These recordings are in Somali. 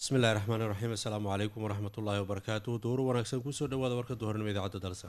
bismillahi raxmaani raxiim assalaamu calaykum waraxmat ullaahi wabarakaatu dowro wanaagsan kusoo dhawaada warka duhurnimo idaacadda dalsan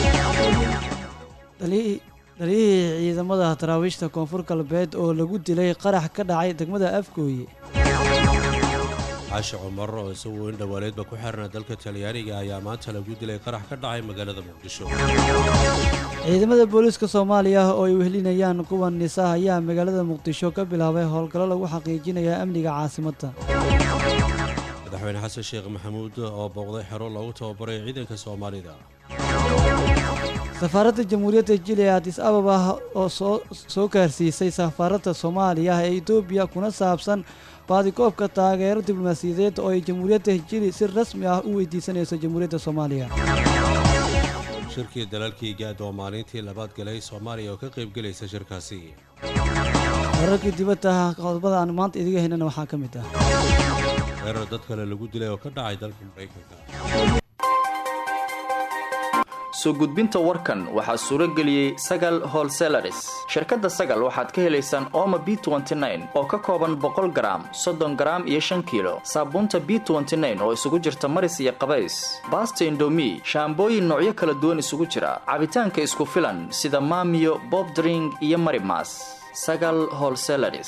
dhaliyihii ciidamada taraawiishta koonfur galbeed oo lagu dilay qarax ka dhacay degmada afgooye caashi cumar oo isaguo in dhowaaleedba ku xirna dalka talyaaniga ayaa maanta lagu dilay qarax ka dhacay magaalada muqdisho ciidamada booliiska soomaaliya oo ay wehelinayaan kuwa nisa ayaa magaalada muqdisho ka bilaabay howlgallo lagu xaqiijinaya amniga caasimadda madaxweyne xasan sheekh maxamuud oo booqday xero loogu tababaray ciidanka soomaalida safaaradda jamhuuriyadda jili adis ababa oo soo gaarsiisay safaaradda soomaaliya ee etoobiya kuna saabsan baadikoobka taageero diblomaasiyadeed oo ay jamhuuriyadda jili si rasmi ah u weydiisanayso jamhuuriyadda soomaaliya shirkii dalalkii gaad oo maalintii labaad galay soomaaliya oo ka qaybgelaysa shirkaasi wararkii dibadda qodobada aan maanta idiga haynana waxaa ka mid ah weerar dad kale lagu dilay oo ka dhacay dalka maraykanka soo gudbinta warkan waxaa suuro geliyey sagal holselaris shirkadda sagal waxaad ka helaysaan ooma b oo ka kooban boqol garaam soddon garaam iyo shan kiilo saabuunta b oo isugu jirta maris iyo qabays baasta indomi shaambooyin noocyo kala duwan isugu jira cabitaanka isku filan sida maamiyo bobdring iyo marimas sagal holselaris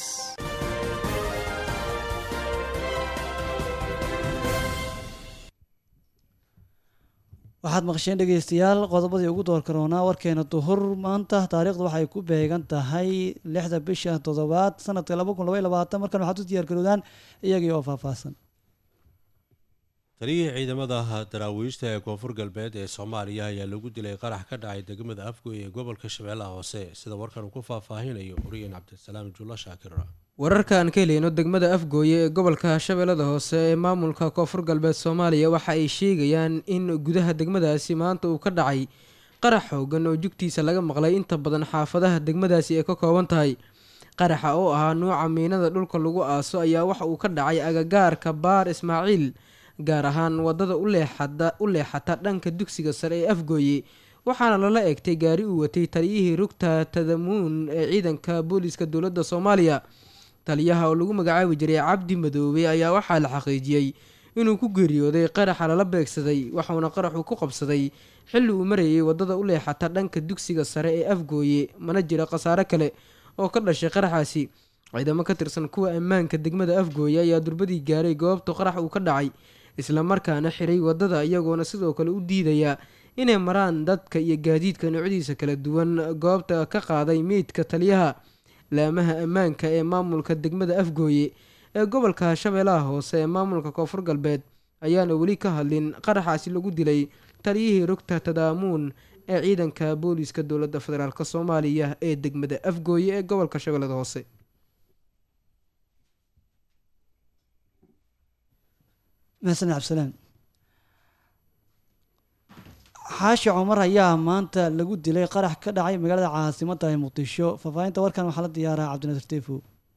waxaad maqasheen dhegeystayaal qodobadii ugu door karoonaa warkeena duhur maanta taariikhdu waxay ku beegan tahay lixda bisha toddobaad sanadka laba kun labay labaatan markan waxaad u diyaar garoodaan iyagii oo faahfaahsan taliyihii ciidamada daraawiishta ee koonfur galbeed ee soomaaliya ayaa lagu dilay qarax ka dhacay degmada afgoy ee gobolka shabeellaha hoose sida warkan uu ku faahfaahinayo horiyen cabdisalaam juulla shaakir wararka aan ka heleyno degmada afgooye ee gobolka shabeellada hoose ee maamulka koonfur galbeed soomaaliya waxa ay sheegayaan in gudaha degmadaasi maanta uu ka dhacay qarax xoogan oo jugtiisa laga maqlay inta badan xaafadaha degmadaasi ay ka kooban tahay qaraxa oo ahaa nuuca miinada dhulka lagu aaso ayaa waxa uu ka dhacay agagaarka baar ismaaciil gaar ahaan wadada u leexata dhanka dugsiga sare ee afgooye waxaana lala egtay gaari uu watay taliyihii rugta tadamuun ee ciidanka booliiska dowladda soomaaliya taliyaha oo lagu magacaabi jiray cabdi madoobe ayaa waxaa la xaqiijiyey inuu ku geeriyooday qaraxa lala beegsaday waxauna qaraxu ku qabsaday xilli uu marayay wadada u leexata dhanka dugsiga sare ee afgooye mana jira khasaare kale oo ka dhashay qaraxaasi ciidamo ka tirsan kuwa ammaanka degmada afgooye ayaa durbadii gaaray goobta qarax uu ka dhacay islamarkaana xiray wadada iyagoona sidoo kale u diidaya inay maraan dadka iyo gaadiidka noocyadiisa kala duwan goobta ka qaaday meydka taliyaha laamaha ammaanka ee maamulka degmada afgooye ee gobolka shabeellaha hoose ee maamulka koonfur galbeed ayaana weli ka hadlin qaraxaasi lagu dilay taliyihii rugta tadaamuun ee ciidanka booliiska dowladda federaalk soomaaliya ee degmada afgooye ee gobolka shabeellada hoose mahadsan cabdisalaan xaashi cumar ayaa maanta lagu dilay qarax ka dhacay magaalada caasimadda ee muqdisho faahfaahinta warkan waxaa la diyaaraa cabdinasir tefo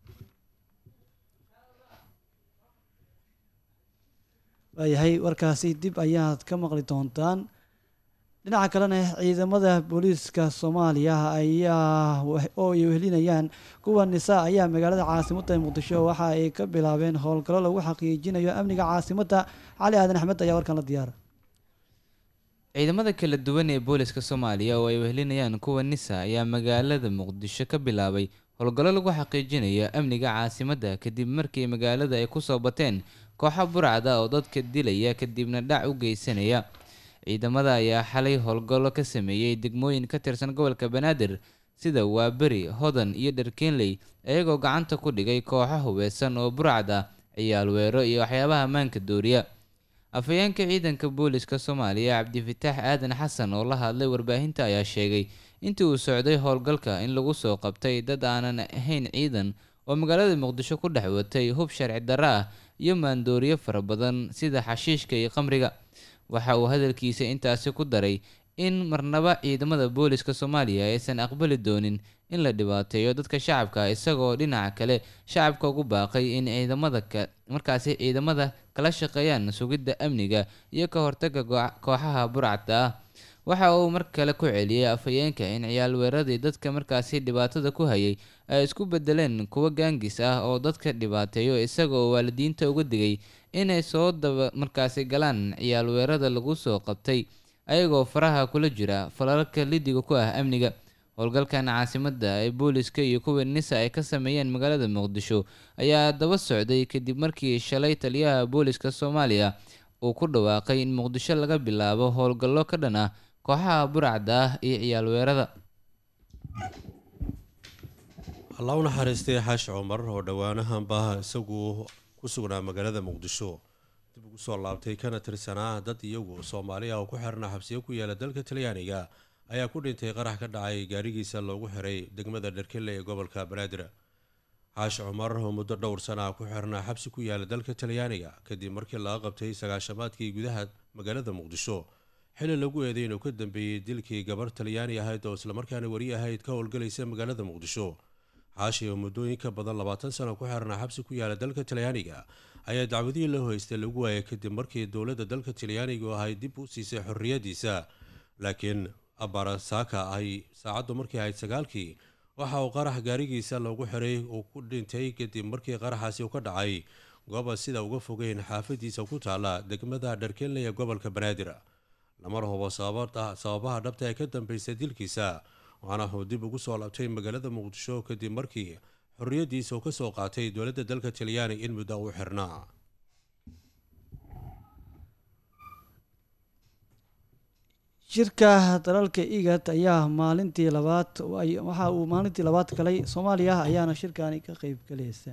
waayahay warkaasi dib ayaad ka maqli doontaan dhinaca kalena ciidamada booliiska soomaaliya ayaa oo ay wehelinayaan kuwa nisa ayaa magaalada caasimadda ee muqdisho waxa ay ka bilaabeen howlgallo lagu xaqiijinayo amniga caasimadda cali aadan axmed ayaa warkan la diyaara ciidamada kala duwan ee booliska soomaaliya oo ay wehelinayaan kuwa nisa ayaa magaalada muqdisho ka bilaabay howlgallo lagu xaqiijinayo amniga caasimadda kadib markii magaalada ay kusoo bateen kooxo burcada oo dadka dilaya kadibna dhac u geysanaya ciidamada ayaa xalay howlgallo ka sameeyey degmooyin ka tirsan gobolka banaadir sida waaberi hodan iyo dharkeenley iyagoo gacanta ku dhigay kooxo hubaysan oo burcad ah ciyaal weero iyo waxyaabaha ammaanka dooriya afhayeenka ciidanka booliska soomaaliya cabdifitaax aadan xasan oo la hadlay warbaahinta ayaa sheegay intii uu socday howlgalka in lagu soo qabtay dad aanan ahayn ciidan oo magaalada muqdisho ku dhex watay hub sharci darro ah iyo maandooriyo fara badan sida xashiishka iyo qamriga waxa uu hadalkiisa intaasi ku daray in marnaba ciidamada booliska soomaaliya aysan aqbali doonin in la dhibaateeyo dadka shacabka isagoo dhinaca kale shacabka ugu baaqay in ciidamada markaasi ciidamada kala shaqeeyaan sugidda amniga iyo ka hortaga kooxaha burcadda ah waxa uu mar kale ku celiyey afhayeenka in ciyaal weeraradii dadka markaasi dhibaatada ku hayay ay isku bedeleen kuwa gaangis ah oo dadka dhibaateeyo isagoo waalidiinta uga digay inay soo daba markaasi galaan ciyaal weerada lagu soo qabtay ayagoo faraha kula jira falalka lidiga ku ah amniga howlgalkan caasimada ee booliska iyo kuwa nisa ay ka sameeyeen magaalada muqdisho ayaa daba socday kadib markii shalay taliyaha booliska soomaaliya uu ku dhawaaqay in muqdisho laga bilaabo howlgallo ka dhan ah kooxaha burcadda ah iyo ciyaal weerada allah u naxariistay xaashi cumar oo dhowaanahanba isagu ku sugnaa magaalada muqdisho dib ugu soo laabtay kana tirsanaa dad iyagu soomaali ah oo ku xirnaa xabsiyo ku yaala dalka talyaaniga ayaa ku dhintay qarax ka dhacay gaarigiisa loogu xiray degmada dherkelle ee gobolka banaadir xaashi cumar oo muddo dhowr sana ah ku xirnaa xabsi ku yaala dalka talyaaniga kadib markii laga qabtay sagaashamaadkii gudaha magaalada muqdisho xili lagu eeday inuu ka dambeeyey dilkii gabarh talyaani ahayd oo islamarkaana weri ahayd ka howlgalaysa magaalada muqdisho xaashi oo muddooyin ka badan labaatan sano ku xirnaa xabsi ku yaala dalka talyaaniga ayaa dacwadihii la hoystay lagu waayay kadib markii dowladda dalka talyaanigu ahay dib u siisay xorriyadiisa laakiin abarasaka ay saacaddu markii ahayd sagaalkii waxa uu qarax gaarigiisa loogu xiray uu ku dhintay kadib markii qaraxaasi uu ka dhacay gooba sida uga fogeyn xaafadiisa ku taala degmada dharkenley ee gobolka banaadir lamar hubo sababaha dhabta ee ka dambeysay dilkiisa waxaana uu dib ugu soo labtay magaalada muqdisho kadib markii xorriyadiisa uu kasoo qaatay dowladda dalka talyaani in muddo uu xirnaa shirka dalalka igad ayaa maalintii labaad waxa uu maalintii labaad galay soomaaliya ayaana shirkani ka qeyb galaysa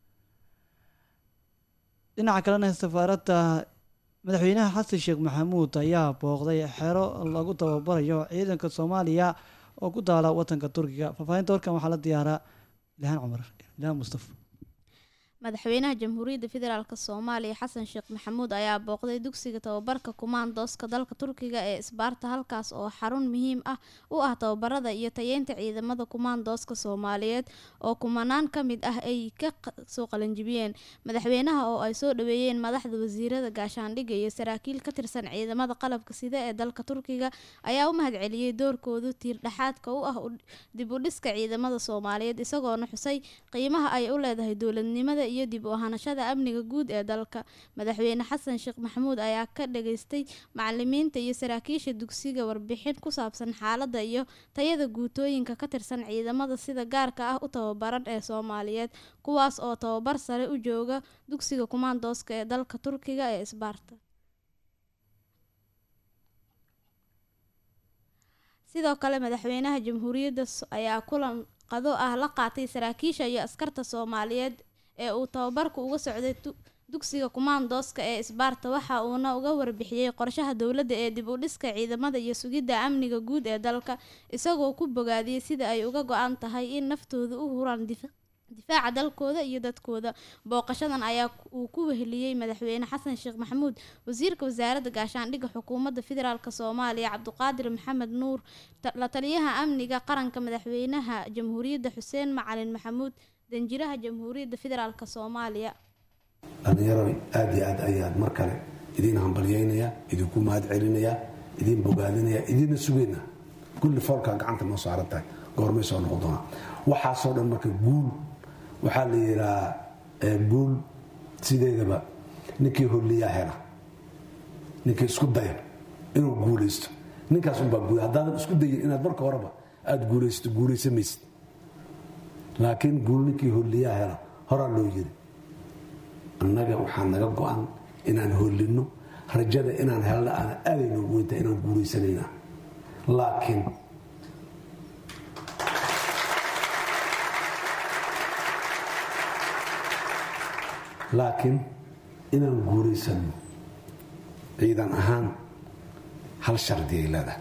dhinaca kalena safaaradda madaxweynaha xasan sheekh maxamuud ayaa booqday xero lagu tababarayo ciidanka soomaaliya oo ku daala wadanka turkiga faahfaahinta warkan waxaa la diyaaraa ilhaan cumar ilhaan mustafa madaxweynaha jamhuuriyadda federaalk soomaaliya xasan sheekh maxamuud ayaa booqday dugsiga tababarka kumaandooska dalka turkiga ee isbaarta halkaas oo xarun muhiim ah u ah tababarada iyo tayeynta ciidamada kumaandooska soomaaliyeed oo kumanaan ka mid ah ay ka soo qalanjibiyeen madaxweynaha oo ay soo dhaweeyeen madaxda wasiirada gaashaandhigga iyo saraakiil ka tirsan ciidamada qalabka sida ee dalka turkiga ayaa u mahadceliyey doorkoodu tiirdhexaadka u ah dib u dhiska ciidamada soomaaliyeed isagoona xusay qiimaha ay u leedahay dowladnimada iyo dib u ahaanashada amniga guud ee dalka madaxweyne xasan sheekh maxamuud ayaa ka dhageystay macalimiinta iyo saraakiisha dugsiga warbixin ku saabsan xaaladda iyo tayada guutooyinka ka tirsan ciidamada sida gaarka ah u tababaran ee soomaaliyeed kuwaas oo tababar sare u jooga dugsiga kumaandooska ee dalka turkiga ee isbaarta sidoo kale madaxweynaha jamhuuriyadda ayaa kulan qado ah la qaatay saraakiisha iyo askarta soomaaliyeed ee uu tababarku uga socday dugsiga kumaandooska ee isbaarta waxa uuna uga warbixiyey qorshaha dowladda ee dib u dhiska ciidamada iyo sugidda amniga guud ee dalka isagoo ku bogaadiyey sida ay uga go-an tahay in naftooda u huraan difaaca dalkooda iyo dadkooda booqashadan ayaa uu ku weheliyey madaxweyne xasan sheekh maxamuud wasiirka wasaaradda gaashaandhigga xukuumadda federaalk soomaaliya cabdiqaadir maxamed nuur la taliyaha amniga qaranka madaxweynaha jamhuuriyadda xuseen macalin maxamuud danjiraha jamhuuriyadda federaalk soomaaliya dhallinyaro aada iyo aad ayaan mar kale idiin hambalyaynayaa idinku mahad celinayaa idiin bogaadinayaa idiinna sugayna kulli foolkaa gacanta noo saaran tahay goormay soo noqon doonaa waxaasoo dhan marka guul waxaa la yidhahaa guul sideedaba ninkii holliyaa hela ninkii isku daya inuu guulaysto ninkaas unbaa guul haddaadan isku dayin inaad marka horeba aada guulaysato guulaysamaysid laakiin guul ninkii holliyaa hela horaa loo yiri annaga waxaa naga go-an inaan hollinno rajada inaan helna aan aaday noogu weyntahay inaan guulaysanayna laakiin laakiin inaan guulaysanno ciidan ahaan hal shardi ay leedahay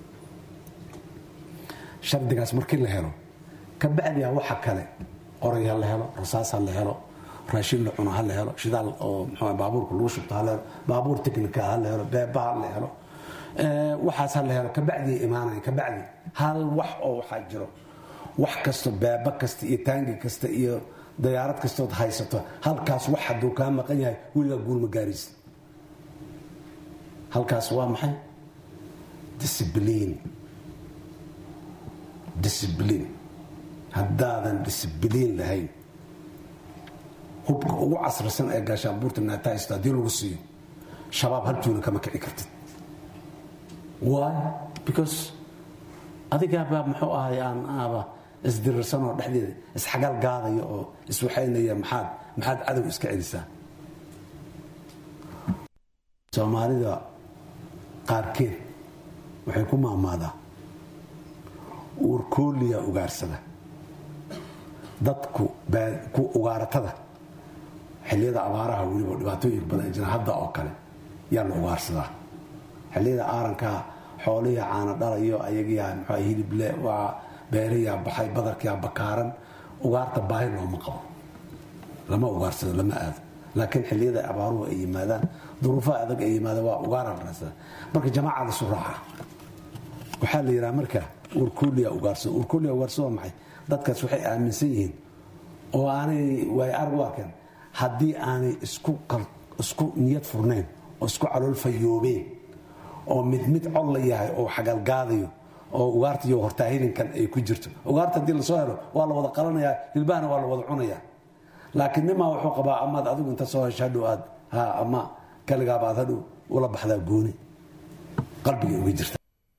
shardigaas markii la helo ka bacdiha waxa kale qoray ha la helo rasaas ha la helo raashin la cuno ha la helo shidaal oo mxu baabuurka lagu shubto ha la helo baabuur teknika ha la helo beeba ha la helo waxaas ha la helo kabacdi imaanaya kabacdi hal wax oo waxaa jiro wax kasto beeba kasta iyo taangi kasta iyo dayaarad kastood haysato halkaas wax hadduu kaa maqan yahay weligaa guulma gaaraysa halkaas waa maxay discibliin discibliin haddaadan discibliin lahayn hubka ugu casrisan ee gaashaanbuurta naatahaysto haddii lagu siiyo shabaab haljuuna kama kici kartid why because adigaabaa muxuu ahay aan aaba isdirirsanoo dhexdeeda isxagal gaadaya oo iswaxaynaya maxaad maxaad cadow iska celisaa soomaalida qaarkeed waxay ku maamaadaa uurkooliya ugaarsada dadku ku ugaaratada xilliyada abaaraha weliba dhibaatooyin badan jira hadda oo kale yaa la ugaarsadaa xilliyada aarankaa xooliya caana dhalayo ayagiyaa mxua hilible waa beeriyaa baxay badarkiyaa bakaaran ugaarta baahi looma qabo lama ugaarsado lama aado laakiin xilliyada abaaruhu ay yimaadaan duruufaha adag ay yimaadaan waa ugaara la raasada marka jamaaca lasu raaca waxaa la yidhaha marka urkuliya ugaarsado urkuliya ugaarsado waa maxay dadkaas waxay aaminsan yihiin oo aanay waay arag u arkeen haddii aanay isku niyad furnayn oo isku calool fayoobeen oo mid mid cod la yahay oo xagalgaadayo oo ugaarta iyo hortaahilinkan ay ku jirto ugaarta haddii lasoo helo waa la wada qalanayaa hilbahana waa la wada cunayaa laakiin nimaa wuxuu qabaa amaad adigu inta soo hesho hadhow aad ha ama kaligaaba aad hadhow ula baxdaa gooni qalbiga uga jirta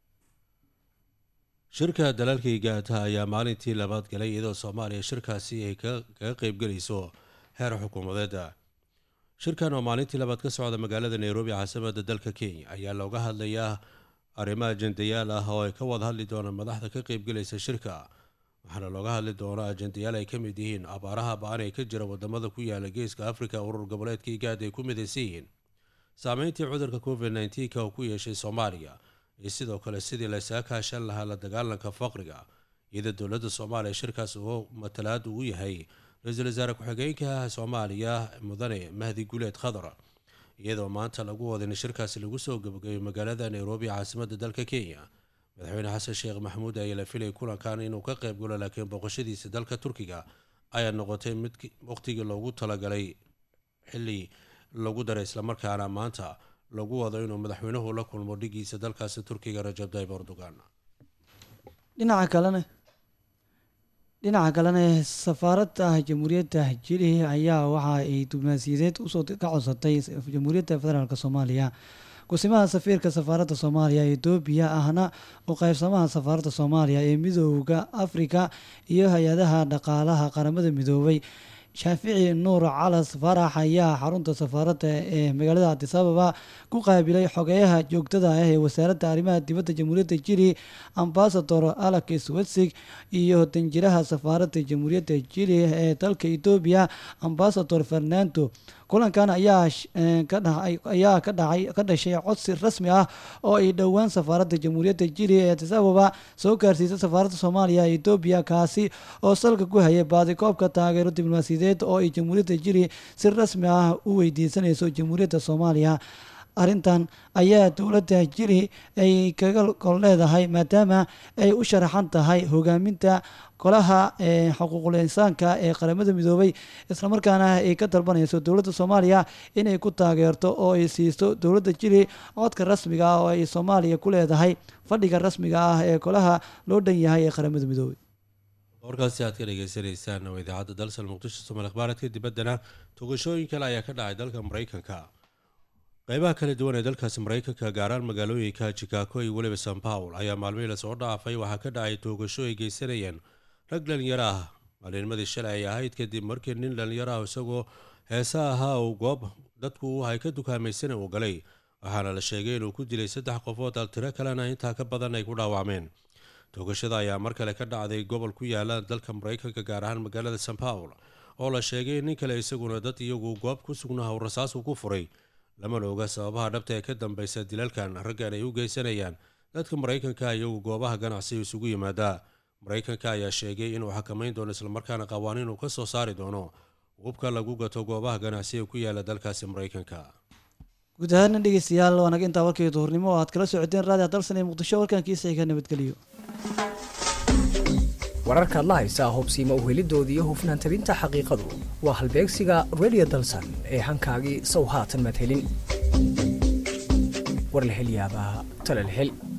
shirka dalalkii gaata ayaa maalintii labaad galay iyadoo soomaaliya shirkaasi ay kaga qeybgelayso heer xukuumadeeda shirkan oo maalintii labaad ka socda magaalada nairobi caasimada dalka kenya ayaa looga hadlayaa arrimo ajendayaal ah oo ay ka wada hadli doonaan madaxda ka qeybgelaysa shirka waxaana looga hadli doonaa ajendayaal ay ka mid yihiin abaaraha ba-an ee ka jira wadamada ku yaala geeska afrika urur goboleedka igaad ay ku midaysan yihiin saameyntii cudurka covid nneteen-ka oo ku yeeshay soomaaliya iyo sidoo kale sidii laysaga kaashan lahaa la dagaalanka faqriga iyadoo dowladda soomaaliya shirkaas uu matalaad uu yahay ra-iisul wasaare ku-xigeenka soomaaliya mudane mahdi guleed khadar iyadoo maanta lagu wada in shirkaasi lagu soo gabagabeyo magaalada nairobi caasimada dalka kenya madaxweyne xasan sheekh maxamuud ayaa la filay kulankan inuu ka qayb galo laakiin booqashadiisa dalka turkiga ayaa noqotay mid waqtigii loogu talagalay xili lagu daray islamarkaana maanta lagu wado inuu madaxweynuhu la kulmo dhigiisa dalkaasi turkiga rajab tayyib erdogan dhinaca kalena dhinaca kalena safaaradda jamhuuriyadda jili ayaa waxa ay diblomaasiyadeed usoo ka codsatay jamhuuriyadda federaalk soomaaliya kusimaha safiirka safaaradda soomaaliya ee etoobiya ahna u qaybsamaha safaaradda soomaaliya ee midooda afrika iyo hay-adaha dhaqaalaha qaramada midoobay shaafici nuur calas farax ayaa xarunta safaaradda ee magaalada cabdisababa ku qaabilay xogeyaha joogtada ah ee wasaaradda arrimaha dibadda jamhuuriyadda jili ambasador alex wetsig iyo danjiraha safaaradda jamhuuriyadda jili ee dalka etoobiya ambasador fernando kulankan ayaa ayaa ka dhacay ka dhashay codsi rasmi ah oo ay dhowaan safaaradda jamhuuriyadda jili ee adisababa soo gaarsiisay safaaradda soomaaliya ee etoobiya kaasi oo salka ku hayay baadikoobka taageero diblomaasiyadeed oo ay jamhuuriyadda jili si rasmi ah u weydiisanayso jamhuuriyadda soomaaliya arrintan ayaa dowladda jili ay kaga gol leedahay maadaama ay u sharaxan tahay hogaaminta golaha xuquuqul insaanka ee qaramada midoobay islamarkaana ay ka dalbanayso dowladda soomaaliya inay ku taageerto oo ay siisto dowladda jili codka rasmiga ah oo ay soomaaliya ku leedahay fadhiga rasmiga ah ee golaha loo dhan yahay ee qaramada midoobay warkaasi aad ka dhegeysaneysaan waa idaacadda dalsal muqdisho somaali akhbaaradka dibaddana togashooyin kale ayaa ka dhacay dalka maraykanka qeybaha kala duwan ee dalkaasi maraykanka gaaraan magaalooyinka chicago iyo weliba san paul ayaa maalmihii lasoo dhaafay waxaa ka dhacay toogasho ay geysanayeen rag dhalinyaro ah maalinimadii shalay ay ahayd kadib markii nin dhalinyaro ah isagoo heesa ahaa uu goob dadku ay ka dukaamaysan uu galay waxaana la sheegay inuu ku dilay saddex qofood altiro kalena intaa ka badan ay ku dhaawacmeen toogashada ayaa mar kale ka dhacday gobol ku yaala dalka maraykanka gaar ahaan magaalada san paul oo la sheegay nin kale isaguna dad iyagu goob ku sugnaha uu rasaasu ku furay lamana oga sababaha dhabta ee ka dambeysa dilalkan raggan ay u geysanayaan dadka maraykanka iyagu goobaha ganacsiga isugu yimaadaa maraykanka ayaa sheegay inuu xakamayn doono islamarkaana qawaaniin uu ka soo saari doono hubka lagu gato goobaha ganacsiga ku yaala dalkaasi maraykanka guud ahaana dhegeystayaal waa naga intaa warkii duhurnimo oo aad kala socoteen raadiha dalsan ee muqdisho warkankiisa ka nabadgeliyo wararkaad la haysaa hubsiima uhelidooda iyo hufnaan tabinta xaqiiqadu waa halbeegsiga redio dalsan ee hankaagii sow haatan maad helin war la hel yaabaa tale la hel